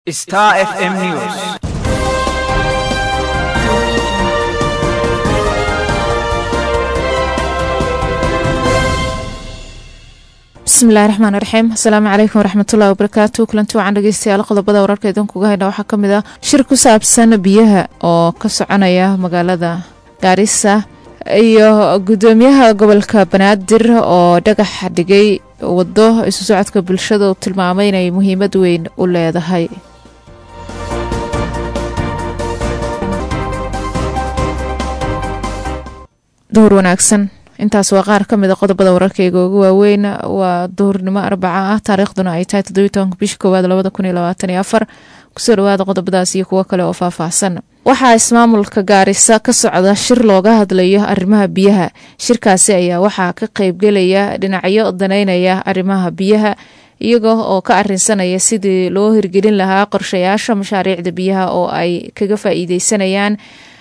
Star FM News. bismillahi raxmaan raxiim asalaamu calaykum waraxmatullahi wabarakaatu kulanti wacan dhegeystayaal qodobada wararka idankuga haydha waxaa ka mid ah shir ku saabsan biyaha oo ka soconaya magaalada gaarisa iyo gudoomiyaha gobolka banaadir oo dhagax dhigay wado isu socodka bulshada uu tilmaamay inay muhiimad weyn u leedahay duhur wanaagsan intaas waa qaar ka mid a qodobada wararkayga ugu waaweyn waa duhurnimo arbaca ah taariikhduna ay tahay toddobiyi tobanka bisha koowaad labada kun iyo labaatan iyo afar kusoo dhawaada qodobadaas iyo kuwo kale oo faahfaahsan waxaa ismaamulka gaarisa ka socda shir looga hadlayo arrimaha biyaha shirkaasi ayaa waxaa ka qeybgelaya dhinacyo daneynaya arrimaha biyaha iyaga oo ka arinsanaya sidii loo hirgelin lahaa qorshayaasha mashaariicda biyaha oo ay kaga faa-iideysanayaan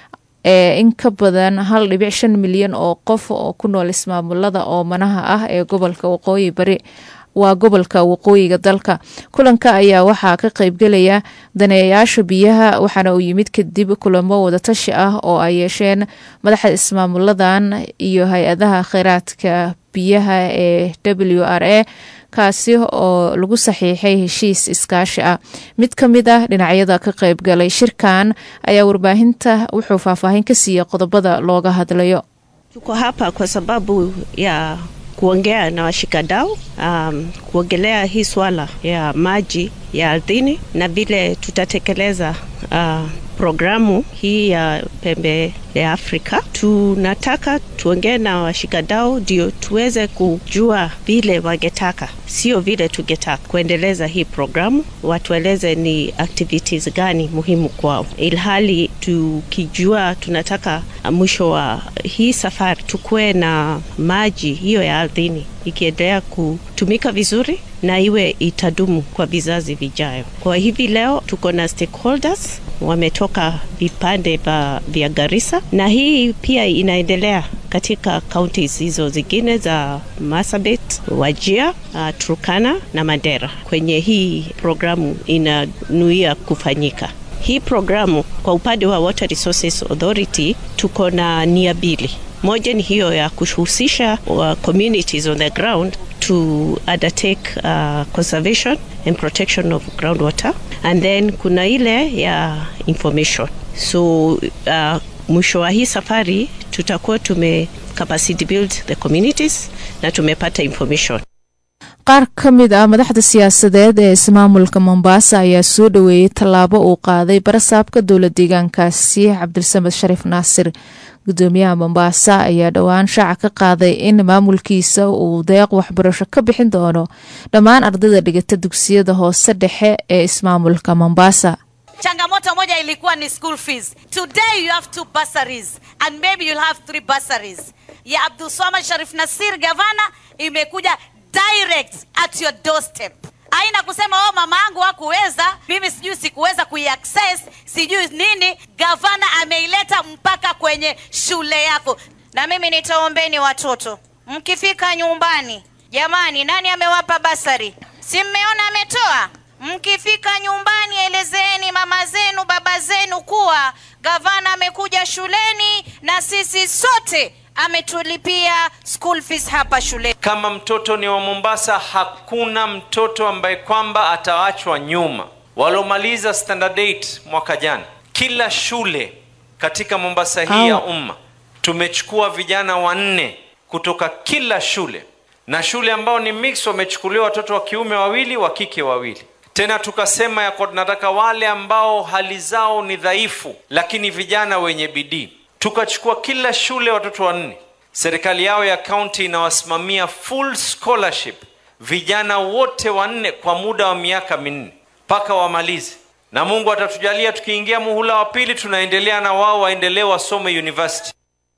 ee in ka badan hal dhibic shan milyan oo qof oo ku nool ismaamulada oomanaha ah ee gobolka waqooyi bari waa gobolka waqooyiga dalka kulanka ayaa waxaa ka qeybgelaya daneeyayaasha biyaha waxaana uu yimid kadib kulamo wadatashi ah oo ay yeesheen madaxda ismaamuladan iyo hay-adaha kheyraadka biyaha ee w r a kaasi oo lagu saxiixay heshiis iskaashi ah mid ka mid ah dhinacyada ka qeybgalay shirkan ayaa warbaahinta wuxuu faahfaahin ka siiyey qodobada looga hadlayo Tuko hapa kwa sababu ya kuongea na washikadau um, kuongelea hii swala ya maji ya ardhini na vile tutatekeleza uh, programu hii ya pembe ya Afrika. Tunataka tuongee na washikadau ndio tuweze kujua vile wangetaka, sio vile tungetaka kuendeleza hii programu, watueleze ni activities gani muhimu kwao, ilhali tukijua tunataka mwisho wa hii safari tukuwe na maji hiyo ya ardhini ikiendelea kutumika vizuri na iwe itadumu kwa vizazi vijayo. Kwa hivi leo tuko na stakeholders wametoka vipande vya Garissa na hii pia inaendelea katika counties hizo zingine za Marsabit, Wajir, uh, Turkana na Mandera kwenye hii programu inanuia kufanyika. Hii programu kwa upande wa Water Resources Authority tuko na nia mbili. Moja ni hiyo ya kuhusisha uh, communities on the ground to undertake uh, conservation and protection of groundwater and then kuna ile ya information so uh, mwisho wa hii safari tutakuwa tume capacity build the communities na tumepata information qaar ka mid ah madaxda siyaasadeed ee ismaamulka mombasa ayaa soo dhaweeyey tallaabo uu qaaday barasaabka dowla deegaankaasi cabdilsamed shariif naasir gudoomiyaha mombasa ayaa dhowaan shaaca ka qaaday in maamulkiisa uu deeq waxbarasho ka bixin doono dhammaan ardayda dhigata dugsiyada hoose dhexe ee ismaamulka mombasa changamoto moja ilikuwa ni school fees today you have two bursaries and maybe you'll have three bursaries ya abdulswamad sharif nasir gavana imekuja direct at your doorstep aina kusema oh mama yangu hakuweza mimi sijui sikuweza kuiaccess sijui nini gavana ameileta mpaka kwenye shule yako na mimi nitaombeni watoto mkifika nyumbani jamani nani amewapa basari si mmeona ametoa mkifika nyumbani elezeeni mama zenu baba zenu kuwa gavana amekuja shuleni na sisi sote ametulipia school fees hapa shule. Kama mtoto ni wa Mombasa, hakuna mtoto ambaye kwamba ataachwa nyuma. Waliomaliza standard 8 mwaka jana, kila shule katika Mombasa hii ya umma tumechukua vijana wanne kutoka kila shule, na shule ambao ni mix wamechukuliwa watoto wa kiume wawili, wa kike wawili. Tena tukasema ya kwa tunataka wale ambao hali zao ni dhaifu, lakini vijana wenye bidii tukachukua kila shule watoto wanne. Serikali yao ya kaunti inawasimamia full scholarship vijana wote wanne kwa muda wa miaka minne mpaka wamalize, na Mungu atatujalia tukiingia muhula wa pili, tunaendelea na wao waendelee wasome university.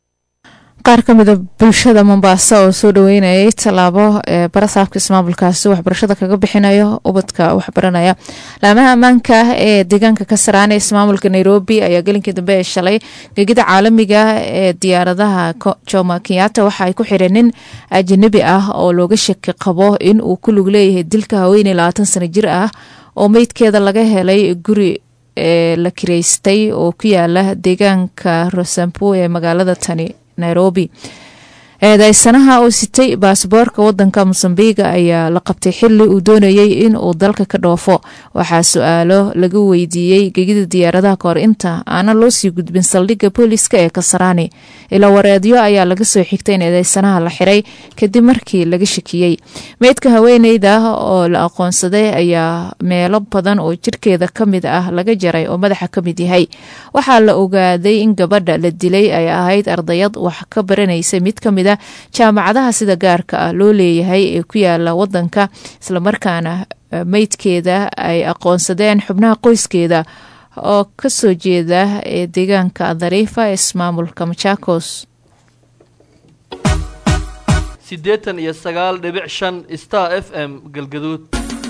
qaar ka mida bulshada mombasa oo soo dhaweynayay tallaabo ee barasaabka ismaamulkaasi waxbarashada kaga bixinayo ubadka waxbaranaya laamaha ammaanka ee deegaanka kasaraan ee ismaamulka nairobi ayaa gelinkii dambe ee shalay gegida caalamiga ee diyaaradaha joma kenyatta waxa ay ku xireen nin ajanabi ah oo looga shaki qabo in uu ku lug leeyahay dilka haweeney labaatan sano jir ah oo meydkeeda laga helay guri ee la kireystay oo ku yaala deegaanka rosampo ee magaalada tani nairobi eedeysanaha oo sitay baasboorka wadanka mosambiga ayaa la qabtay xili uu doonayey in uu dalka ka dhoofo waxaa su-aalo laga weydiiyey gegida diyaaradaha kahor inta aanan loo sii gudbin saldhigga booliska ee kasaraani ilaa wareedyo ayaa laga soo xigtay in eedeysanaha la xiray kadib markii laga shakiyey meydka haweeneyda oo la aqoonsaday ayaa meelo badan oo jirkeeda ka mid ah laga jaray oo madaxa ka mid yahay waxaa la ogaaday in gabadha la dilay ay ahayd ardayad wax ka baranaysa mid ka mid a jaamacadaha sida gaarka ah loo leeyahay ee ku yaala wadanka islamarkaana meydkeeda ay aqoonsadeen xubnaha qoyskeeda oo kasoo jeeda ee deegaanka dariifa ee ismaamulka machakos siddeetan iyo sagaal dhibic shan star f m galgaduud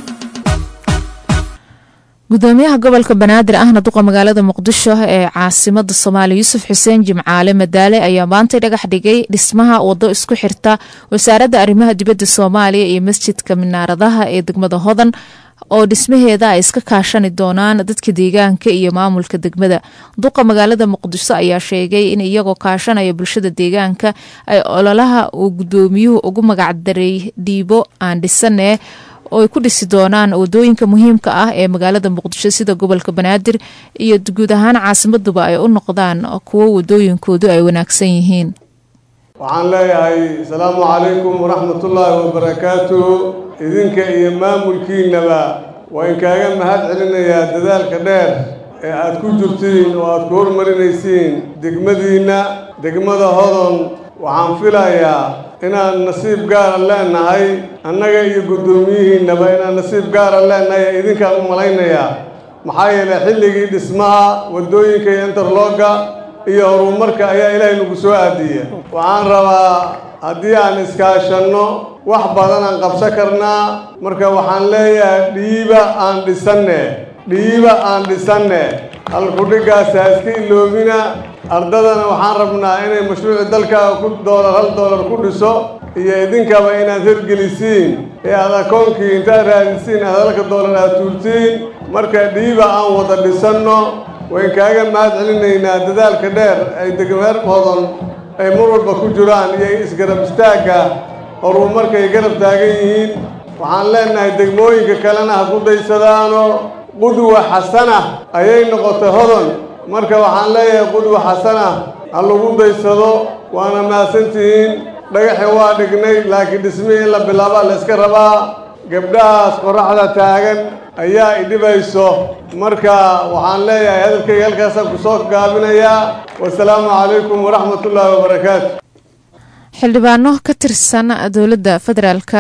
gudoomiyaha gobolka banaadir ahna duqa magaalada muqdisho ee caasimada soomaaliya yuusuf xuseen jimcaale madaale ayaa maantay dhagax dhigay dhismaha wado isku xirta wasaaradda arrimaha dibadda soomaaliya iyo masjidka minaaradaha ee degmada hodan oo dhismaheeda ay iska kaashani doonaan dadka deegaanka iyo maamulka degmada duqa magaalada muqdisho ayaa sheegay in iyagoo kaashanaya bulshada deegaanka ay ololaha uu gudoomiyuhu ugu magacdaray dhiibo aan dhisanee oo ay ku dhisi doonaan wadooyinka muhiimka ah ee magaalada muqdisho sida gobolka banaadir iyo guud ahaan caasimaduba ay u noqdaan kuwo wadooyinkoodu ay wanaagsan yihiin waxaan leeyahay asalaamu calaykum waraxmatullaahi wabarakaatu idinka iyo maamulkiinnaba waa inkaaga mahad celinayaa dadaalka dheer ee aad ku jirtiin oo aad ku horumarinaysiin degmadiinna degmada hodon waxaan filayaa inaan nasiib gaara leenahay annaga iyo guddoomiyihiinnaba inaan nasiib gaara leenahay ee idinkaan u malaynayaa maxaa yeelay xilligii dhismaha waddooyinka iyo interlooga iyo horumarka ayaa ilaahay nagu soo aadiya waxaan rabaa haddii aan iskaashanno wax badan aan qabsan karnaa marka waxaan leeyahay dhiiba aan dhisanne dhiiba aan dhisanne halkudhiggaas ha iska iloobina ardadana waxaan rabnaa inay mashruuci dalkaaga ku doolar hal doolar ku dhiso iyo idinkaba inaad hirgelisiin ee aad akoonkii intaad raadisiin aad halka doolar aad tuurtiin marka dhiiba aan wada dhisanno wayn kaaga mahad celinaynaa dadaalka dheer ay degmeer hodon ay mar walba ku jiraan iyo isgarab istaagga horumarkay garab taagan yihiin waxaan leenahay degmooyinka kalena ha ku daysadaano qudwa xasana ayay noqotay hodon marka waxaan leeyahay qudwa xasana ha lagu daysado waana mahadsantihiin dhagaxi waa dhignay laakiin dhismihii in la bilaabaa la yska rabaa gabdhahaas qorraxda taagan ayaa idhibayso marka waxaan leeyahay hadalkayga halkaasaan ku soo gaabinayaa wasalaamu calaykum waraxmatullaahi wabarakaatu xildhibaano ka tirsan dowladda federaalka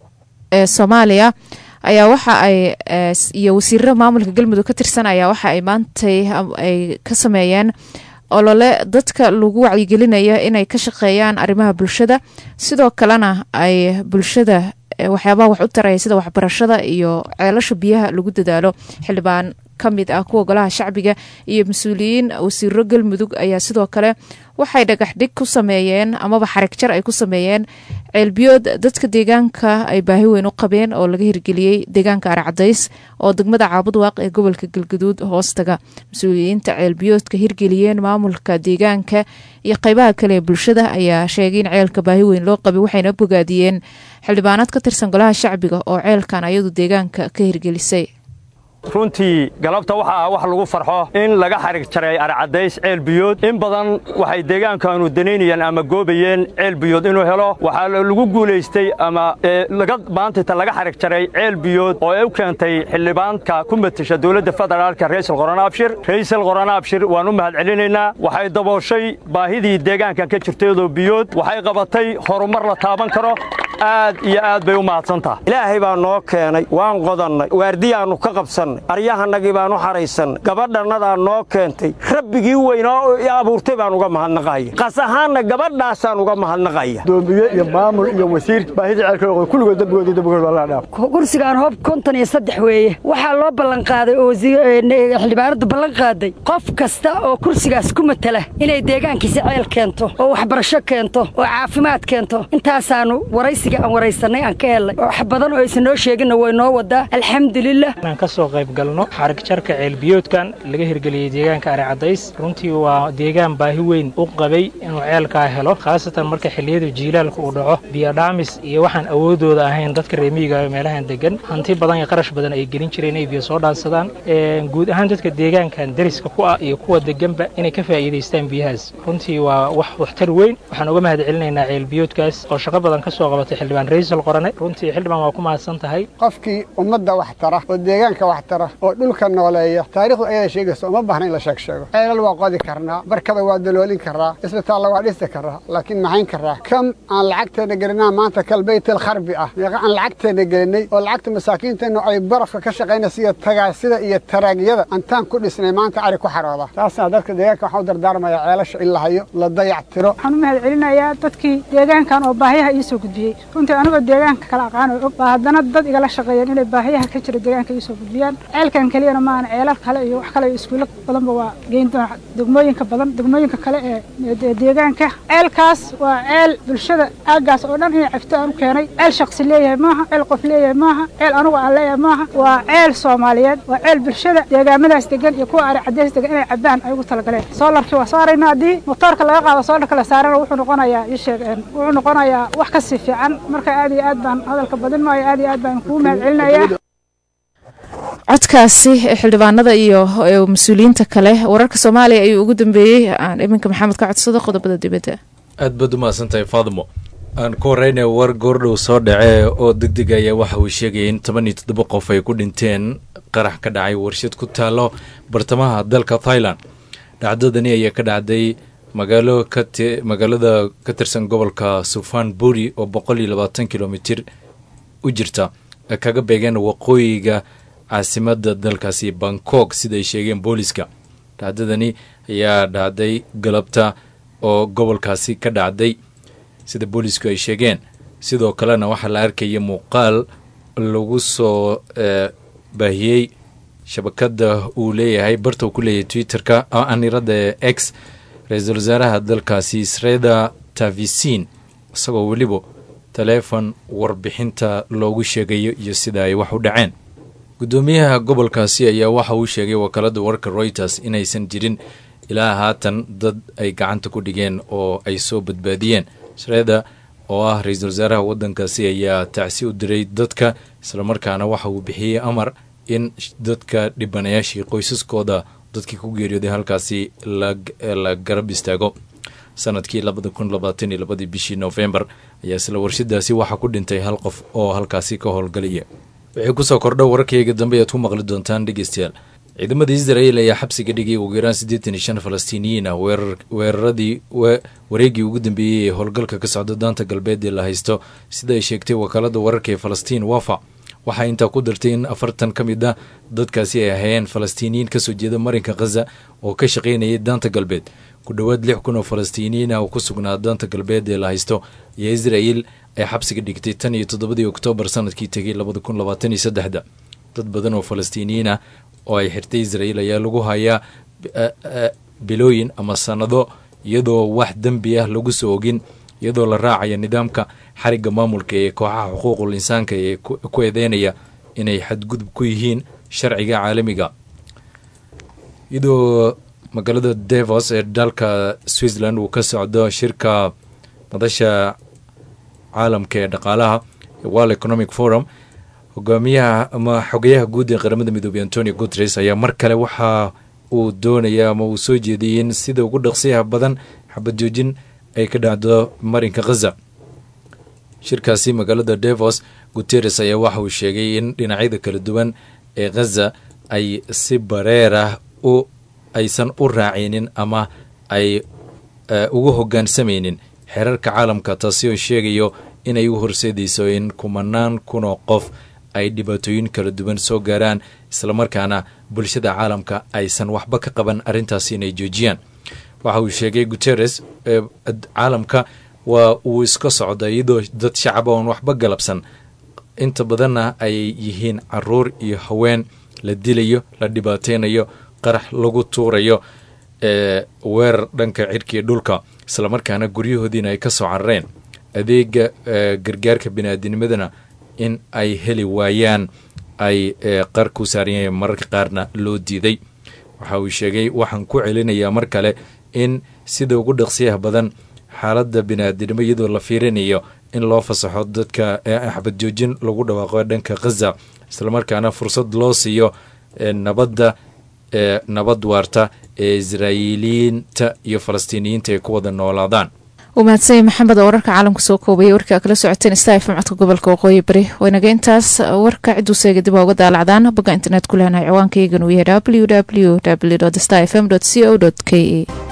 ee soomaaliya ayaa waxa ay iyo wasiirada maamulka galmudug ka tirsan ayaa waxa ay maantay ay ka sameeyeen olole dadka lagu wacyigelinayo inay ka shaqeeyaan arrimaha bulshada sidoo kalena ay bulshada waxyaabaha wax u taraya sida waxbarashada iyo ceelasha biyaha lagu dadaalo xildhibaan ka mid ah kuwa golaha shacbiga iyo mas-uuliyiin wasiiro galmudug ayaa sidoo kale waxay dhagax dhig ku sameeyeen amaba xarig jar ay ku sameeyeen ceelbiyood dadka deegaanka ay baahi weyn u qabeen oo laga hirgeliyey deegaanka arcadays oo degmada caabudwaaq ee gobolka galgaduud hoostaga mas-uuliyiinta ceelbiyoodka hirgeliyeen maamulka deegaanka iyo qeybaha kale ee bulshada ayaa sheegay in ceelka baahi weyn loo qabay waxayna bogaadiyeen xildhibaanaad ka tirsan golaha shacbiga oo ceelkan ayadu deegaanka ka hirgelisay runtii galabta waxa ah wax lagu farxo in laga xarig jaray arcadays ceel biyood in badan waxay deegaankaanu danaynayeen ama goobayeen ceel biyood inuu helo waxaa lagu guulaystay ama laga maantayta laga xarig jaray ceel biyood oo ay u keentay xildhibaanka ku matasha dowladda federaalka raysal qoran abshir raysal qoran abshir waan u mahad celinaynaa waxay dabooshay baahidii deegaankan ka jirtayadoo biyood waxay qabatay horumar la taaban karo aad iyo aad bay u mahadsantaha ilaahay baa noo keenay waan qodannay waardiyaannu ka qabsannay aryahanagii baan u xahaysanay gabadhannadaa noo keentay rabbigii weynaa i abuurtay baan uga mahadnaqaya qas ahaanna gabadhaasaan uga mahadnaqaya doomiye iyo maamul iyo wasiir baahida ceelka kulligood dambigoodii dambigood waa la dhaaf kursigaan hoob konton iyo saddex weeye waxaa loo ballanqaaday oo xildhibaanadu ballan qaaday qof kasta oo kursigaas ku matala inay deegaankiisa ceel keento oo waxbarasho keento oo caafimaad keento intaasaannu waraysiga guddiga aan waraysanay aan ka helnay wax badan oo aysan noo sheeginna way noo wadaa alxamdulilah inaan ka soo qayb galno xarig jarka ceelbiyoodkan laga hirgeliyey deegaanka ari cadays runtii waa deegaan baahi weyn u qabay inuu ceelkaa helo khaasatan marka xilliyada jiilaalka uu dhaco biyodhaamis iyo waxaan awoodooda ahayn dadka reemiyiga meelahan degan hanti badan iyo qarash badan ay gelin jireen inay biyo soo dhaansadaan guud ahaan dadka deegaankan dariska ku ah iyo kuwa deganba inay ka faa'iidaystaan biyahaas runtii waa wax waxtar weyn waxaan uga mahad celinaynaa ceelbiyoodkaas oo shaqo badan ka soo qabatay xildhibaan raysal qorane runtii xildhibaan waa ku mahadsan tahay qofkii ummadda wax tara oo deegaanka wax tara oo dhulka nooleeya taariikhdu ayada sheegaysa uma baahna in la sheeg sheego ceelal waa qodi karnaa barkada waa daloolin karaa isbitaalla waa dhisi karaa laakiin maxayn karaa kam aan lacagteena gelinaa maanta kal baytel kharbi ah meeqa aan lacagteena gelinay oo lacagta masaakiinteennu ay barafka ka shaqaynaysa iyo tagaasida iyo taraagyada antaan ku dhisnay maanta ari ku xarooda taasna dadka deegaanka waxaan u dardaarmayaa ceelasha in la hayo la dayac tiro waxaan u mahad celinayaa dadkii deegaankan oo baahiyaha ii soo gudbiyey runtii anigoo deegaanka kala aqaan oo og baa haddana dad igala shaqeeyeen inay baahiyaha ka jira deegaanka ii soo gudbiyaan ceelkan keliyana maahan ceelal kale iyo wax kale iyo iskuulo badanba waa geyn doona degmooyinka badan degmooyinka kale ee deegaanka ceelkaas waa ceel bulshada aaggaas oo dhan inay cabto aan u keenay ceel shaqsi leeyahay maaha ceel qof leeyahay maaha ceel anugu aan leeyahay maaha waa ceel soomaaliyeed waa ceel bulshada deegaamadaas degan iyo kuwa ari cadeys degan inay cabaan ay ugu talagaleen soolarkii waa saaraynaa haddii motoorka laga qaado soolarka la saarana wuxuu noqonayaa ii sheeg wuxuu noqonayaa wax ka sii fiican marka aad iyo aad baan hadalka badin maayo aad iyo aad baan kugu mahad celinayaa codkaasi xildhibaanada iyo mas-uuliyiinta kale wararka soomaaliya ayuu ugu dambeeyey aan iminka maxamed ka codsado qodobada dibadda aad baad u mahadsantahay faadimo aan ku horeyna war goordhow soo dhacee oo deg deg ayaa waxa uu sheegaya in toban iyo toddoba qof ay ku dhinteen qarax ka dhacay warshad ku taalo bartamaha dalka thailand dhacdadani ayaa ka dhacday magaalo kati magaalada ka tirsan gobolka sufan buri oo boqol iyo labaatan kilomitir u jirta kaga beegeen waqooyiga caasimada dalkaasi bangkok sida ay sheegeen booliska dhacdadani ayaa dhacday galabta oo gobolkaasi ka dhacday sida boolisku ay sheegeen sidoo kalena waxaa la arkaya muuqaal lagu soo baahiyey shabakada uu leeyahay barta uu ku leeyahay twitterka anirada x ra-iisul wasaaraha dalkaasi sreda tavisin isagoo weliba taleefon warbixinta loogu sheegayo iyo sida ay wax u dhaceen guddoomiyaha gobolkaasi ayaa waxa uu sheegay wakaalada warka reuters inaysan jirin ilaa haatan dad ay gacanta ku dhigeen oo ay soo badbaadiyeen sreda oo ah ra-iisul wasaaraha waddankaasi ayaa tacsi u diray dadka islamarkaana waxa uu bixiyey amar in dadka dhibanayaashii qoysaskooda dadkii ku geeriyooday halkaasi la garab istaago sanadkii labada kun labaatan iyo labadii bishii novembar ayaa isla warshadaasi waxaa ku dhintay hal qof oo halkaasi ka howlgalaya wixii kusoo kordha wararkayga dambe ayaad ku maqli doontaan dhegeystayaal ciidamada israel ayaa xabsiga dhigay ugu yaraan siddeetan iyo shan falastiiniyiin ah weeraradii wareegii ugu dambeeyey ee howlgalka ka socda daanta galbeed ee la haysto sida ay sheegtay wakaalada wararka ee falastiin wafa waxaa intaa ku dartay in afartan ka mid ah dadkaasi ay ahayeen falastiiniyiin kasoo jeeda marinka khaza oo ka shaqaynayay daanta galbeed ku dhowaad lix kun oo falastiiniyiin ah oo ku sugnaa daanta galbeed ee la haysto iyo israel ay xabsiga dhigtay tan iyo toddobadii oktoobar sanadkii tegay labada kun labaatan iyo saddexda dad badan oo falastiiniyiin ah oo ay xirtay israel ayaa lagu hayaa bilooyin ama sannado iyadoo wax dembi ah lagu soo ogin iyadoo la raacaya nidaamka xarigga maamulka ee kooxaha xuquuqul insaanka ee ku eedeynaya inay xadgudub ku yihiin sharciga caalamiga iyadoo magaalada devos ee dalka switzerland uu ka socdo shirka madasha caalamka ee dhaqaalaha world economic forum hogaamiyaha ama xogayaha guud ee qaramada midoobey antonio guteres ayaa mar kale waxa uu doonaya ama uu soo jeediyey in sida ugu dhaqsiyaha badan xabad joojin ay ka dhacdo marinka khaza shirkaasi magaalada devos guteres ayaa waxa uu sheegay in dhinacyada kala duwan ee khaza ay si bareer ah u aysan u raacinin ama ay ugu hogaansamaynin xeerarka caalamka taasi oo sheegayo inay u horseedayso in kumanaan kun oo qof ay dhibaatooyin kala duwan soo gaaraan islamarkaana bulshada caalamka aysan waxba ka qaban arrintaasi inay joojiyaan waxa uu sheegay guteres caalamka waa uu iska socda iyadoo dad shacaba oon waxba galabsan inta badanna ay yihiin caruur iyo haween la dilayo la dhibaateynayo qarax lagu tuurayo weerar dhanka cirkiiyo dhulka islamarkaana guryahoodiina ay ka soo carareen adeega gargaarka bini-aadinimadana in ay heli waayaan ay qar ku saaran yahiin mararka qaarna loo diiday waxa uu sheegay waxaan ku celinayaa mar kale in sida ugu dhaqsiyaha badan xaaladda bini-aadinimo iyadoo la fiirinayo in loo fasaxo dadka xabad joojin lagu dhawaaqo dhanka khaza islamarkaana fursad loo siiyo nabadda nabad waarta ee israa'iiliyiinta iyo falastiiniyiinta ay ku wada noolaadaan uu mahadsanya maxamed oo wararka caalamka soo koobaya warkii aa kala socoteen staf codka gobolka waqooyi bari waynaga intaas warka ciduu seega dib uga daalacdaan bogga internet ku lehnahay ciwaankaygan uu yahay w w w star fm c o k e